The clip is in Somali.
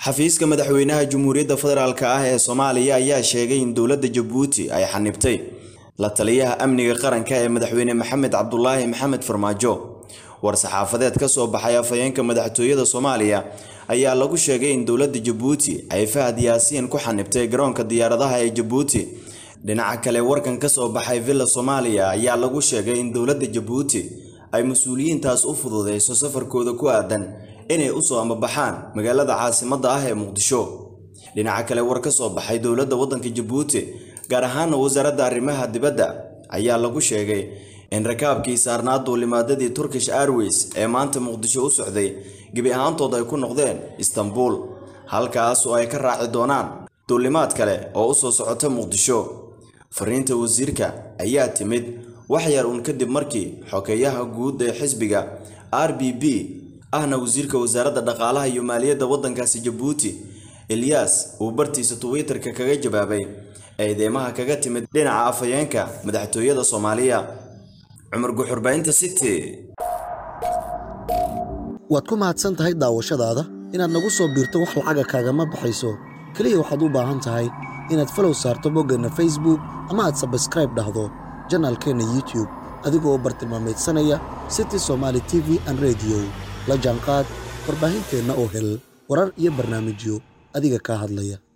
xafiiska madaxweynaha jamhuuriyadda federaalk ah ee soomaaliya ayaa sheegay in dowladda jabuuti ay xanibtay la taliyaha amniga qaranka ee madaxweyne maxamed cabdulaahi maxamed farmaajo war-saxaafadeed ka soo baxay afhayeenka madaxtooyada soomaaliya ayaa lagu sheegay in dowladda jabuuti ay fahad yaasiin ku xanibtay garoonka diyaaradaha ee jabuuti dhinaca kale warkan ka soo baxay villa soomaaliya ayaa lagu sheegay in dowladda jabuuti ay mas-uuliyiintaas u fududeyso safarkooda ku aadan inay usoo ambabaxaan magaalada caasimadda ah ee muqdisho dhinaca kale war ka soo baxay dowladda waddanka jabuuti gaar ahaana wasaaradda arrimaha dibadda ayaa lagu sheegay in rakaabkii saarnaa duulimaadadii turkish airways ee maanta muqdisho u socday gebi ahaantood ay ku noqdeen istanbul halkaas oo ay ka raaci doonaan duulimaad kale oo usoo socota muqdisho fariinta wasiirka ayaa timid wax yar uun kadib markii xokeeyaha guud ee xisbiga r b b ahna wasiirka wasaaradda dhaqaalaha iyo maaliyadda waddankaasi jabuuti eliyas uu bartiisa twitter-ka kaga jawaabay eedeymaha kaga timid dhinaca afhayeenka madaxtooyada soomaaliya cumar guxurbaynta city waad ku mahadsan tahay daawashadaada inaad nagu soo biirto wax lacaga kaagama baxayso keliya waxaad u baahan tahay inaad falow saarto boggeenna facebook ama aad sabskraib dhahdo janaalkeenna youtube adigoo u bartilmaamaydsanaya city somaali t v an rediyo la jaanqaad warbaahinteenna oo hel warar iyo barnaamijyo adiga kaa hadlaya